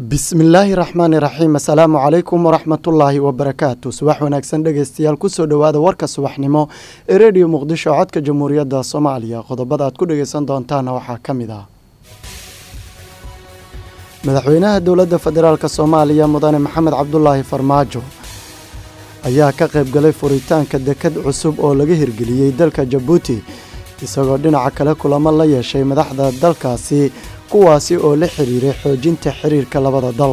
bismillaahi raxmaani raxiim assalaamu calaykum waraxmatullaahi wabarakaatu subax wanaagsan dhegeystayaal kusoo dhowaada warka subaxnimo ee rediyo muqdisho codka jamhuuriyadda soomaaliya qodobada aad ku dhegeysan doontaana waxaa ka mid ah madaxweynaha dowladda federaalk soomaaliya mudane maxamed cabdulaahi farmaajo ayaa ka qaybgalay furitaanka dekad cusub oo laga hirgeliyey dalka jabuuti isagoo dhinaca kale kulamo la yeeshay madaxda dalkaasi kuwaasi oo la xiriiray xoojinta xiriirka labada dal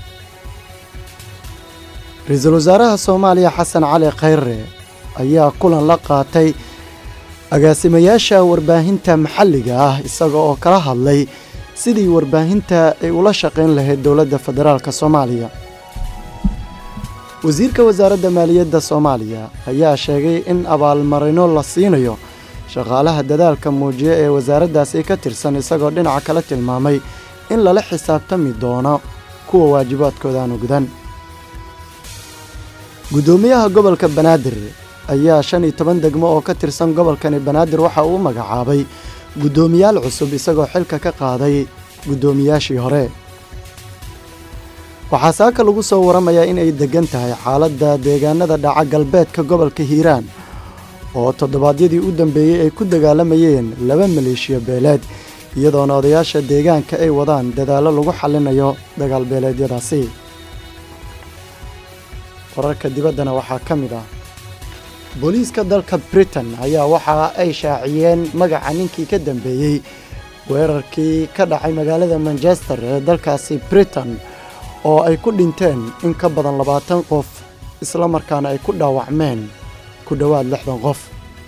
ra-iisul wasaaraha soomaaliya xasan cali khayre ayaa kulan la qaatay agaasimayaasha warbaahinta maxalliga ah isaga oo kala hadlay sidii warbaahinta ay ula shaqayn lahayd dowladda federaalk soomaaliya wasiirka wasaaradda maaliyadda soomaaliya ayaa sheegay in abaalmarino la siinayo shaqaalaha dadaalka muujiya ee wasaaraddaasi ka tirsan isagoo dhinaca kale tilmaamay in lala xisaabtami doono kuwa waajibaadkoodaanu gudan guddoomiyaha gobolka banaadir ayaa shan iyo toban degmo oo ka tirsan gobolkani banaadir waxa uu magacaabay guddoomiyaal cusub isagoo xilka ka qaaday guddoomiyaashii hore waxaa saaka lagu soo waramayaa inay deggan tahay xaaladda deegaanada dhaca galbeedka gobolka hiiraan oo toddobaadyadii u dambeeyey ay ku dagaalamayeen laba maleeshiya beeleed iyadoona odayaasha deegaanka ay wadaan dadaallo lagu xallinayo dagaal beeleedyadaasi wararka dibaddana waxaa ka mid ah booliiska dalka britain ayaa waxa ay shaaciyeen magaca ninkii ka dambeeyey weerarkii ka dhacay magaalada manchester ee dalkaasi britain oo ay ku dhinteen in ka badan labaatan qof isla markaana ay ku dhaawacmeen ku dhowaad lixdan qof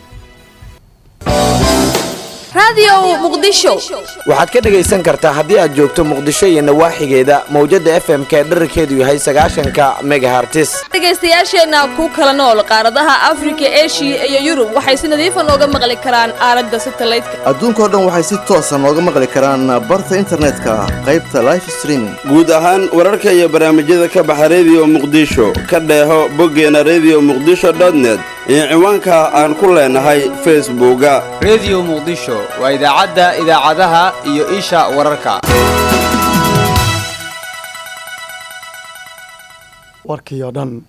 waxaad ka dhegaysan kartaa haddii aad joogto muqdisho iyo nawaaxigeeda mawjadda f m ka dherarkeedu yahay sagaashanka megahartis dhegaystayaasheenna ku kala nool qaaradaha afrika eshiya iyo yurub waxay si nadiifa nooga maqli karaan aalada satalaydka adduunkao dhan waxay si toosa nooga maqli karaan barta internetka qaybta life streaming guud ahaan wararka iyo barnaamijyada ka baxa rediyo muqdisho ka dheeho boggeena rediyo muqdisho dotnet iyo ciwaanka aan ku leenahay facebooka rediyo muqdisho waa idaacadda idaacadaha iyo isha wararka warkii oo dhan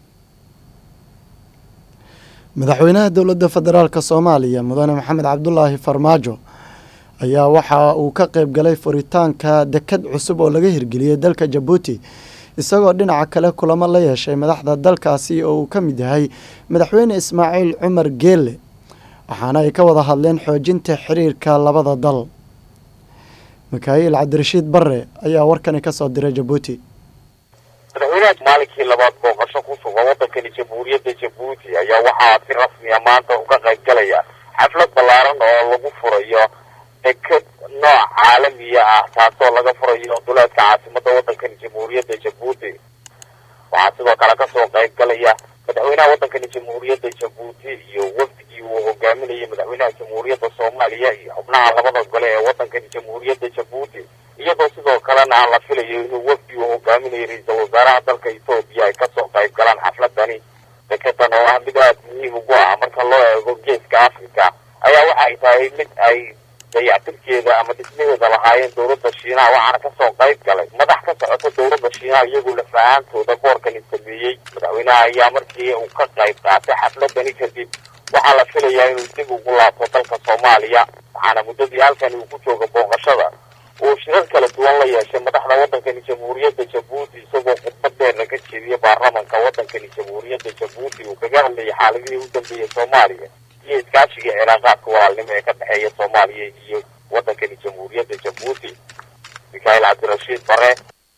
madaxweynaha dowladda federaalk soomaaliya mudane maxamed cabdulaahi farmaajo ayaa waxa uu ka qayb galay furitaanka dekad cusub oo laga hirgeliyey dalka jabuuti isagoo dhinaca kale kulamo la yeeshay madaxda dalkaasi oo uu ka mid yahay madaxweyne ismaaciil cumar geelle waxaana ay ka wada hadleen xoojinta xiriirka labada dal mikaa'iil cabdirashiid barre ayaa warkani ka soo diray jabuuti madaxweynaha maalinkii labaad booqasho ku sugan waddankani jamhuuriyadda jabuuti ayaa waxaa si rasmiya maanta uga qayb galaya xaflad ballaaran oo lagu furayo deked nooc caalamiya ah taasoo laga furayo duleedka caasimadda waddankani jamhuuriyadda jabuuti waxaa sidoo kale kasoo qayb galaya madaxweynaha waddankani jamhuuriyadda jabuuti iyo wafdigii uu hogaaminayay madaxweynaha jamhuuriyadda soomaaliya iyo xubnaha labada gole ee waddankani jamhuuriyadda jabuuti iyadoo sidoo kalena aan la filayo inuu wafdi uu hogaaminayay ra-iisul wasaaraha dalka etoobiya ay kasoo qayb galaan xafladani dekedan oo ah mid aada muhiim ugu ah marka loo eego geeska africa ayaa waxa ay tahay mid ay dayactirkeeda ama dhismaheeda lahaayeen dowladda shiinaha waxaana kasoo qayb galay madax ka socota dowladda shiinaha iyagoo lafahaantooda boorkani sameeyey madaxweynaha ayaa markii uu ka qayb qaatay xafladani kadib waxaa la filayaa inuu dib ugu laabto dalka soomaaliya waxaana muddadii halkani uu ku jooga booqashada uu shirar kala duwan la yeeshay madaxda waddankani jamhuuriyadda jabuuti isagoo khudbad dheerna ka jeediyay baarlamanka waddankani jamhuuriyadda jabuuti uu kaga hadlayay xaaladihii u dambeeyey soomaaliya iyo iskaashiga cilaaqaadka walaalnimo ee ka dhexeeya soomaaliya iyo waddankani jamhuuriyadda jabuuti mikaa'iil cabdirashiid bare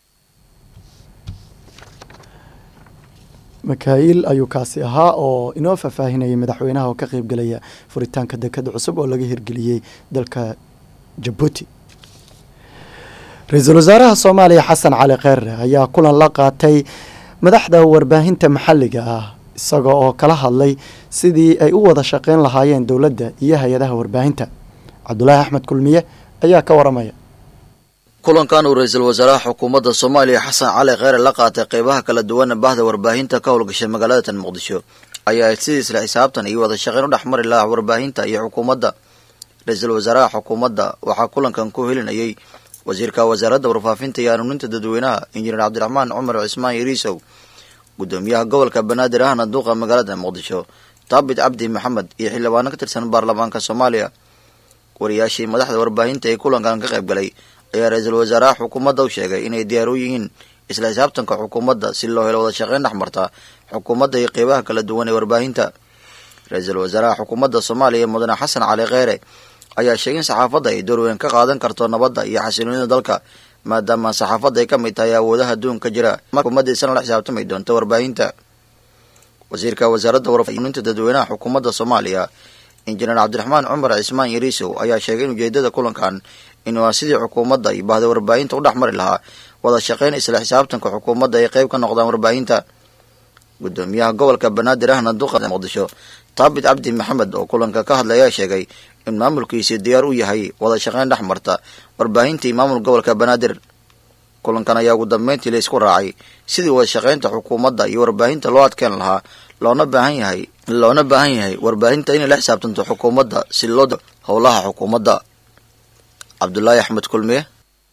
mikaa'iil ayuu kaasi ahaa oo inoo faahfaahinayay madaxweynaha oo ka qayb galaya furitaanka dekada cusub oo laga hirgeliyey dalka jabuuti ra-iisul wasaaraha soomaaliya xasan cali kheyre ayaa kulan la qaatay madaxda warbaahinta maxalliga ah isaga oo kala hadlay sidii ay u wada shaqeyn lahaayeen dowladda iyo hay-adaha warbaahinta cabdulaahi axmed kulmiye ayaa ka waramaya kulankan uu ra-iisul wasaaraha xukuumadda soomaaliya xasan cali kheyre la qaatay qeybaha kala duwana bahda warbaahinta ka howlgashay magaalada tan muqdisho ayaa ayd sidii isla xisaabtan iyo wada shaqeyn u dhex mari lahaa warbaahinta iyo xukuumadda ra-iisul wasaaraha xukuumadda waxaa kulankan ku helinayay wasiirka wasaaradda warfaafinta iyo hanuuninta dadweynaha injineer cabdiraxmaan cumar cismaan yariisow gudoomiyaha gobolka banaadir ahna duuqa magaalada muqdisho taabit cabdi maxamed iyo xildhibaano ka tirsan baarlamaanka soomaaliya wariyaashii madaxda warbaahinta ee kulankan ka qayb galay ayaa ra-iisul wasaaraha xukuumadda u sheegay inay diyaar u yihiin isla xisaabtanka xukuumadda si loo helo wada shaqayn dhex marta xukuumadda iyo qeybaha kala duwan ee warbaahinta ra-iisul wasaaraha xukuumadda soomaaliya mudane xasan cali kheyre ayaa sheegay in saxaafadda ay door weyn ka qaadan karto nabadda iyo xasiloonida dalka maadaama saxaafadda ay ka mid tahay awoodaha adduunka jira xukuumadda isna la xisaabtami doonto warbaahinta wasiirka wasaaradda warfaafinta dadweynaha xukuumadda soomaaliya injineer cabdiraxmaan cumar cismaan yariisow ayaa sheegay in ujeedada kulankan inuu ah sidii xukuumadda iyo bahda warbaahinta u dhex mari lahaa wada shaqayn isla xisaabtanka xukuumadda ay qayb ka noqdaan warbaahinta gudoomiyaha gobolka banaadir ahna duqa muqdisho taabit cabdi maxamed oo kulanka ka hadlay ayaa sheegay in maamulkiisii diyaar u yahay wada shaqayn dhex marta warbaahinta iyo maamul gobolka banaadir kulankan ayaa ugu dambeyntii la isku raacay sidii wada shaqaynta xukuumadda iyo warbaahinta loo adkeen lahaa loona baahan yahay loona baahan yahay warbaahinta inay la xisaabtanto xukuumadda si loo howlaha xukuumadda cabdulaahi axmed kulmiye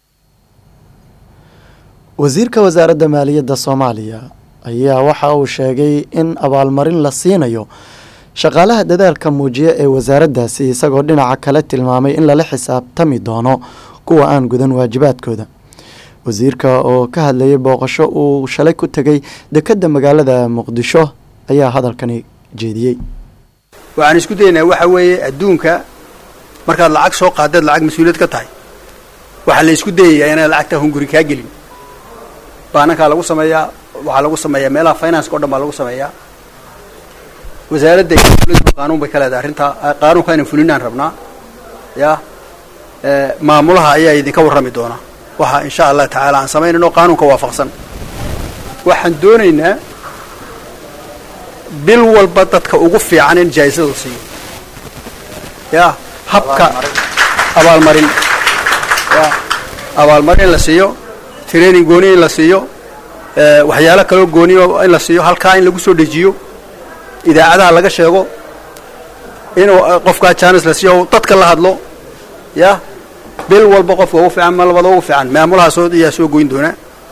wasiirka wasaaradda maaliyadda soomaaliya ayaa waxa uu sheegay in abaalmarin la siinayo shaqaalaha dadaalka muujiya ee wasaaraddaasi isagoo dhinaca kale tilmaamay in lala xisaabtami doono kuwa aan gudan waajibaadkooda wasiirka oo ka hadlayay booqasho uu shalay ku tegay dekedda magaalada muqdisho ayaa hadalkani jeediyey waxaan isku daynaa waxa weeye adduunka markaad lacag soo qaadaed lacag mas-uuliyad ka tahay waxaa la isku dayayaa inaan lacagta hunguri kaa gelin baanankaa lagu sameeyaa waxaa lagu sameeyaa meelaha financeka o dhan baa lagu sameeyaa wasaaradda qaanuun bay ka leedahay arrintaa qaanuunka inaan fulinaan rabnaa ya maamulaha ayaa idinka warrami doonaa waxa insha allah tacaala aan samaynayno qaanuunka waafaqsan waxaan doonaynaa bil walba dadka ugu fiican in jaayisada siiyo ya habka abaalmarin ya abaalmarin in la siiyo training gooni in la siiyo waxyaalo kaloo gooniyo in la siiyo halkaa in lagu soo dejiyo idaacadaha laga sheego inuu qofkaa jaanis la siiyo dadka la hadlo ya bil walba qofka ugu fiican ma labada ugu fiican maamulaha soo ayaa soo goyn doonaa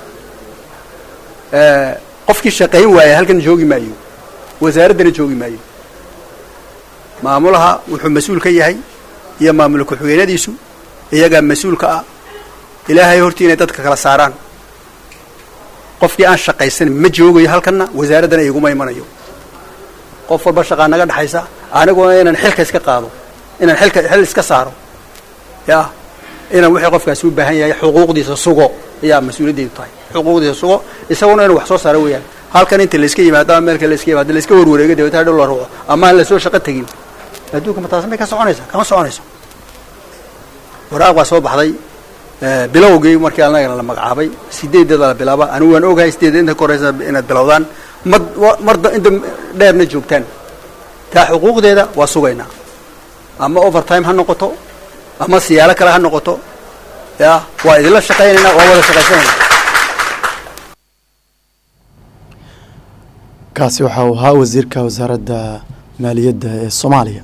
qofkii shaqayn waaya halkan joogi maayo wasaaraddana joogi maayo maamulaha wuxuu mas-uul ka yahay iyo maamul ku-xigeenadiisu iyagaa mas-uulka ah ilaahay hortii inay dadka kala saaraan qofkii aan shaqaysan ma joogayo halkanna wasaaraddana iguma imanayo qof walba shaqaa naga dhexaysa aniguna inaan xilka iska qaado inaan xilka xil iska saaro ya inaan wixii qofkaasi u baahan yahay xuquuqdiisa sugo ayaa mas-uuliyaddeedu tahay xuquuqdiisa sugo isaguna inuu wax soo saaro weeyaan halkan inta layska yimaado ama meelka layska yimaado layska warwareego dabeetana dhul la ruuco ama aan lasoo shaqo tegin adduunka ma taas may ka soconaysa kama soconayso waraaq baa soo baxday bilowgii markii anagana la magacaabay sideedeeda la bilaaba anigu waan ogahay sideeda inta koreysa inaad bilowdaan mad marda inta dheerna joogtaan taa xuquuqdeeda waa sugaynaa ama overtime ha noqoto ama siyaalo kale ha noqoto ya waa idinla shaqaynaynaa waa wada shaqaysanayna kaasi waxa uu ahaa wasiirka wasaaradda maaliyadda ee soomaaliya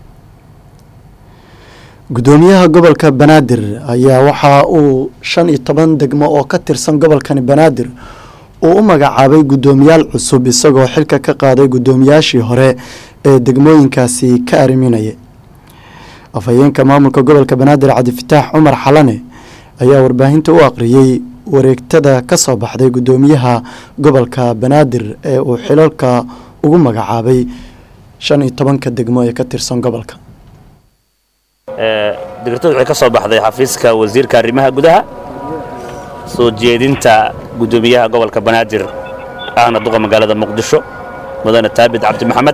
gudoomiyaha gobolka banaadir ayaa waxa uu shan iyo toban degmo oo ka tirsan gobolkani banaadir uu u magacaabay guddoomiyaal cusub isagoo xilka ka qaaday guddoomiyaashii hore ee degmooyinkaasi ka ariminaya afhayeenka maamulka gobolka banaadir cabdifataax cumar xalane ayaa warbaahinta u aqriyey wareegtada ka soo baxday guddoomiyaha gobolka banaadir ee uu xilalka ugu magacaabay shan iyo tobanka degmo ee ka tirsan gobolka digirtadu waxay ka soo baxday xafiiska wasiirka arrimaha gudaha soo jeedinta guddoomiyaha gobolka banaadir ahna duqa magaalada muqdisho mudane taabit cabdi maxamed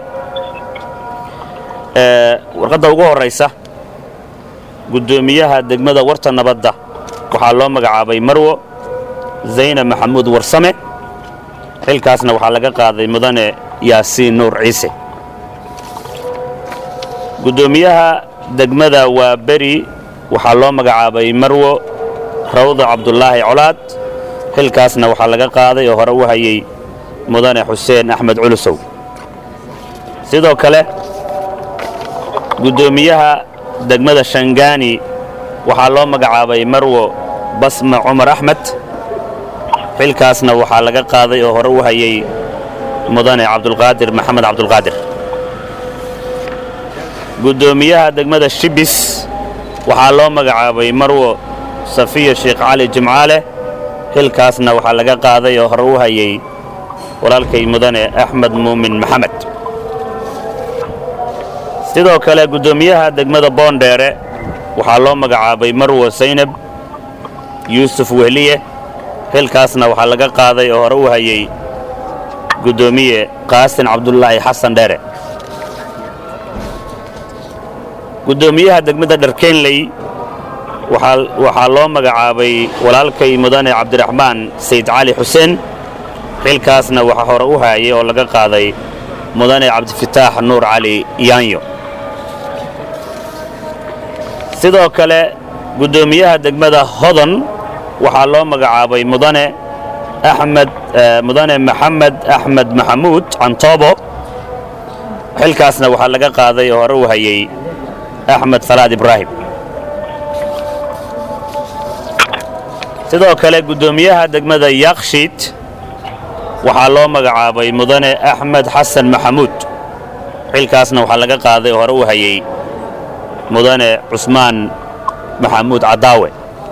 warqadda ugu horraysa guddoomiyaha degmada warta nabadda waxaa loo magacaabay marwo zayna maxamuud warsame xilkaasna waxaa laga qaaday mudane yaasiin nuur ciise guddoomiyaha degmada waa beri waxaa loo magacaabay marwo rawda cabdulaahi colaad xilkaasna waxaa laga qaaday oo hore u hayay mudane xuseen axmed culusow sidoo kale guddoomiyaha degmada shangaani waxaa loo magacaabay marwo basma cumar axmed xilkaasna waxaa laga qaaday oo hore u hayay mudane cabdulqaadir maxamed cabdulqaadir guddoomiyaha degmada shibis waxaa loo magacaabay marwo safiya sheekh cali jimcaale xilkaasna waxaa laga qaaday oo hore u hayay walaalkay mudane axmed muumin maxamed sidoo kale guddoomiyaha degmada boondheere waxaa loo magacaabay marwo saynab yuusuf wehliye xilkaasna waxaa laga qaaday oo hore u hayay guddoomiye qaasin cabdulaahi xasan dheere guddoomiyaha degmada dharkenley waxaa loo magacaabay walaalkay mudane cabdiraxmaan sayd cali xuseen xilkaasna waxaa hore u hayay oo laga qaaday mudane cabdifataax nuur cali yaanyo sidoo kale guddoomiyaha degmada hodon waxaa loo magacaabay mudane axmed mudane maxamed axmed maxamuud cantoobo xilkaasna waxaa laga qaaday oo hore u hayay axmed salaad ibraahim sidoo kale guddoomiyaha degmada yakshiid waxaa loo magacaabay mudane axmed xasan maxamuud xilkaasna waxaa laga qaaday oo hore u hayay mudane cusmaan maxamuud cadaawe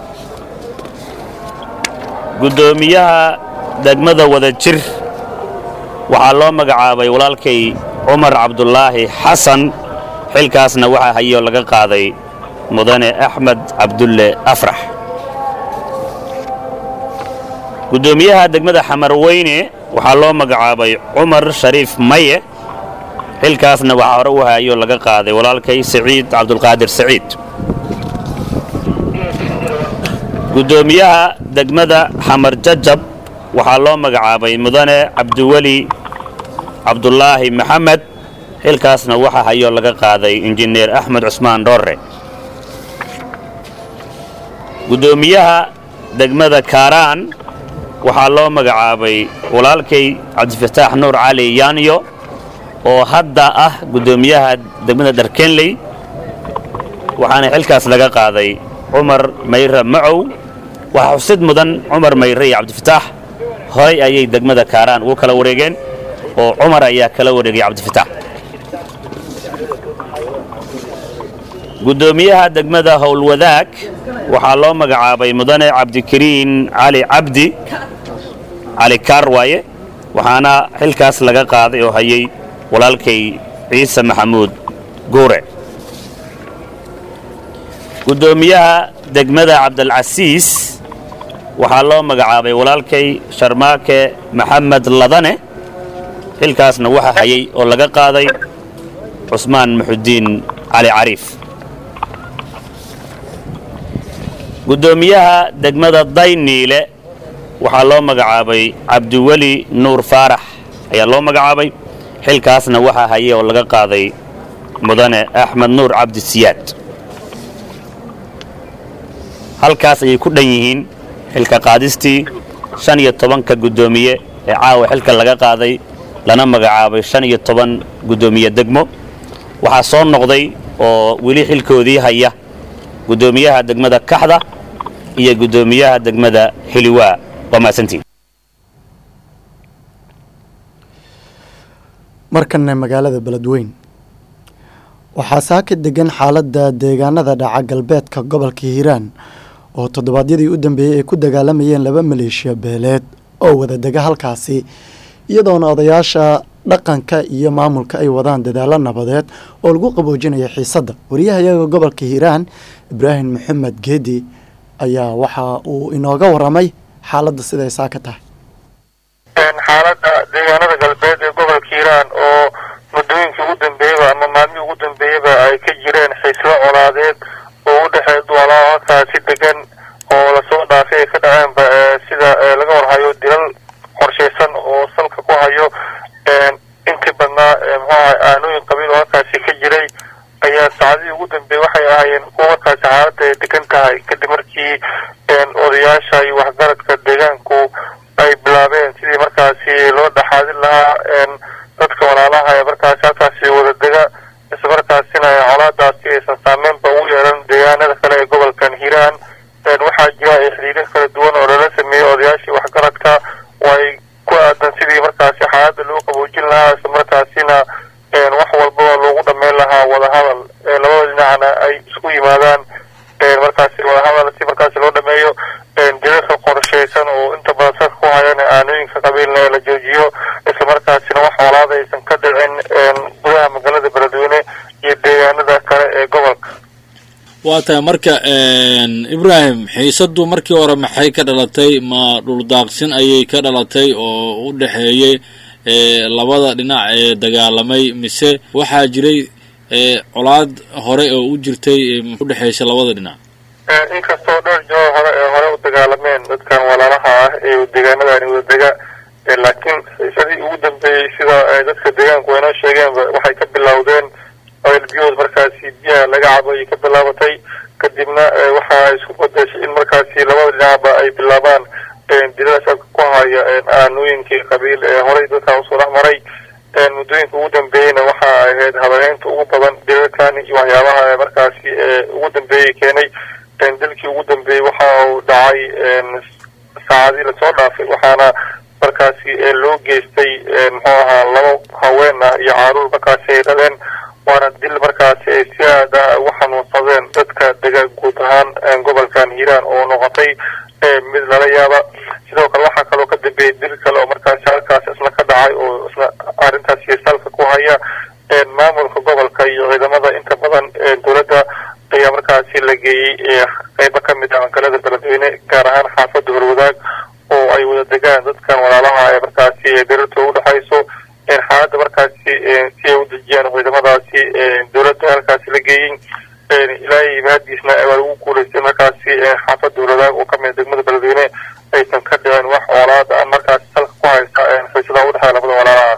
guddoomiyaha degmada wada jir waxaa loo magacaabay walaalkay cumar cabdulaahi xasan xilkaasna waxaa hayay oo laga qaaday mudane axmed cabdulle afrax guddoomiyaha degmada xamarweyne waxaa loo magacaabay cumar shariif maye xilkaasna waxaa hore u hayay oo laga qaaday walaalkay siciid cabdulqaadir siciid guddoomiyaha degmada xamar jajab waxaa loo magacaabay mudane cabdiweli cabdulaahi maxamed xilkaasna waxaa hayoo laga qaaday injineer axmed cusmaan dhoorre guddoomiyaha degmada kaaraan waxaa loo magacaabay walaalkay cabdifataax nuur cali yaanyo oo hadda ah guddoomiyaha degmada dharkenley waxaana xilkaas laga qaaday cumar mayre macow waxaa xusid mudan cumar mayre iyo cabdifataax horay ayay degmada kaaraan ugu kala wareegeen oo cumar ayaa kala wareegay cabdifataax guddoomiyaha degmada howlwadaag waxaa loo magacaabay mudane cabdikariin cali cabdi cali kaar waaye waxaana xilkaas laga qaaday oo hayay walaalkay ciise maxamuud guure guddoomiyaha degmada cabdilcasiis waxaa loo magacaabay walaalkay sharmaake maxamed ladane xilkaasna waxaa hayay oo laga qaaday cusmaan muxudiin cali cariif guddoomiyaha degmada dayniile waxaa loo magacaabay cabdiweli nuur faarax ayaa loo magacaabay xilkaasna waxaa hayay oo laga qaaday mudane axmed nuur cabdi siyaad halkaas ayay ku dhan yihiin xilka qaadistii shan iyo tobanka guddoomiye ee caawa xilka laga qaaday lana magacaabay shan iyo toban guddoomiye degmo waxaa soo noqday oo weli xilkoodii haya guddoomiyaha degmada kaxda iyo guddoomiyaha degmada hiliwaa waa mahadsantiin markanna magaalada beledweyn waxaa saaka degan xaaladda deegaanada dhaca galbeedka gobolka hiiraan oo toddobaadyadii u dambeeyey ay ku dagaalamayeen laba maleeshiya beeleed oo wada dega halkaasi iyadoona odayaasha dhaqanka iyo maamulka ay wadaan dadaalo nabadeed oo lagu qaboojinaya xiisadda wariyahayaga gobolka hiiraan ibraahim maxamed geedi ayaa waxa uu inooga waramay xaaladda siday saaka tahay xaaladda deegaanada galbeed ee gobolka hiiraan oo muddooyinkii ugu dambeeyaba ama maalmihii ugu dambeeyaba ay ka jireen xiislo colaadeed oo u dhexeey duwalaa halkaasi degan oo lasoo dhaafay ay ka dhaceenba sida laga warhayo dilal qorshaysan oo salka ku hayo intii badnaa muxuu ahay aanooyin qabiil oo halkaasi ka jiray ayaa saacadihii ugu dambeeyey waxay ahaayeen kuwa markaasi xaaladda ay degan tahay kadib markii odayaasha iyo waxgaradka deegaanku ay bilaabeen sidii markaasi loo dhaxaadin lahaa dadka walaalaha ee markaasi halkaasi wada dega isla markaasina colaadaasi aysan saameynba ugu yeelan deegaanada kale ee gobolkan hiiraan waxaa jira xiriiro qabiilna la joojiyo islamarkaasina wax walaada aysan ka dhicin gudaha magaalada beledweyne iyo deegaanada kale ee gobolka waa tahay marka ibraahim xiisadu markii hore maxay ka dhalatay ma dhuldaaqsin ayay ka dhalatay oo u dhexeeyey labada dhinac ee dagaalamay mise waxaa jiray colaad hore oo u jirtay u dhexeysa labada dhinac inkastoo dhowr joo hore ee hore u dagaalameen dadkan walaalaha ah ee deegaanadani wadadega laakiin xiisadii ugu dambeeyey sida dadka deegaanku waynoo sheegeenba waxay ka bilowdeen oilbiyood markaasi biyaha laga cabo ayay ka bilaabatay kadibna waxa isku badashay in markaasi labada dhinacba ay bilaabaan dilada shacabka ku haya aanooyinkii qabiil ee horey dadkan usoo dhex maray muddooyinka ugu dambeeyeyna waxa ahayd habaneynta ugu badan dilalkan iyo waxyaabaha markaasi ugu dambeeyey keenay dilkii ugu dambeeyey waxa uu dhacay saacadii lasoo dhaafay waxaana markaasi loo geystay muxuu ahaa laba haween ah iyo caaruur markaasi ay dhaleen waana dil markaasi ay si aad ah ugu xanuunsadeen dadka dega guud ahaan gobolkan hiiraan oo noqotay mid lala yaaba sidoo kale waxaa kaloo ka dambeeyey dil kale oo markaasi halkaas isna ka dhacay oo isna arrintaasi salka ku haya maamulka gobolka iyo ciidamada inta badan dowladda ayaa markaasi la geeyey qeybo ka mid ah magaalada beledweyne gaar ahaan xaafadda horwadaag oo ay wada degaan dadkan walaalaha ee markaasi darirta u dhexayso xaaladda markaasi si ay u dejiyaan ciidamadaasi dowladda halkaasi la geeyey ilaahay mahadiisna waa lagu guulaystay markaasi xaafadda horwadaag oo kamid degmada beledweyne aysan ka dhicin wax walaada markaasi salka ku haysta xiisadaha udhexeeya labada walaalaha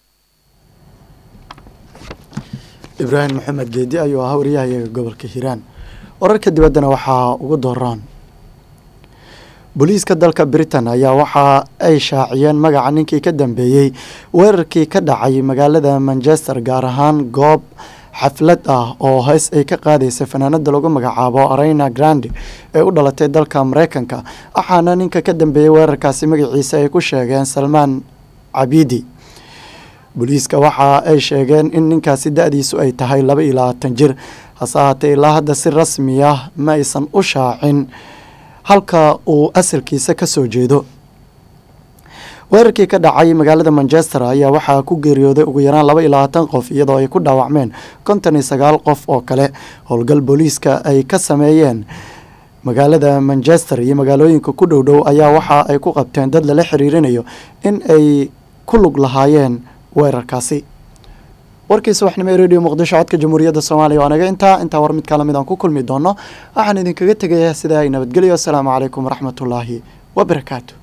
ibraahim maxamed geedi ayuu ahaa wariyahayaga gobolka hiiraan wararka dibaddana waxaa ugu dooraan booliiska dalka britain ayaa waxa ay shaaciyeen magaca ninkii ka dambeeyey weerarkii ka dhacay magaalada manchester gaar ahaan goob xaflad ah oo heys ay ka qaadaysa fanaanada lagu magacaabo arena grande ee u dhalatay dalka mareykanka waxaana ninka ka dambeeyey weerarkaasi magaciisa ay ku sheegeen salmaan cabidi booliiska waxa ay sheegeen in ninkaasi da-diisu ay tahay laba iyo labaatan jir hase ahaatee ilaa hadda si rasmi ah ma aysan u shaacin halka uu asalkiisa ka soo jeedo weerarkii ka dhacay magaalada manchester ayaa waxaa ku geeriyooday ugu yaraan laba iyo labaatan qof iyadoo ay ku dhaawacmeen konton iyo sagaal qof oo kale howlgal booliiska ay ka sameeyeen magaalada manchester iyo magaalooyinka ku dhow dhow ayaa waxa ay ku qabteen dad lala xiriirinayo in ay ku lug lahaayeen weerarkaasi warkii subaxnimo ee radio muqdisho codka jamhuuriyadda soomaaliya waa naga intaa intaa war mid kala mid aan ku kulmi doono waxaan idinkaga tegayaa sidaa ay nabadgelyo asalaamu calaykum waraxmatullaahi wabarakaatu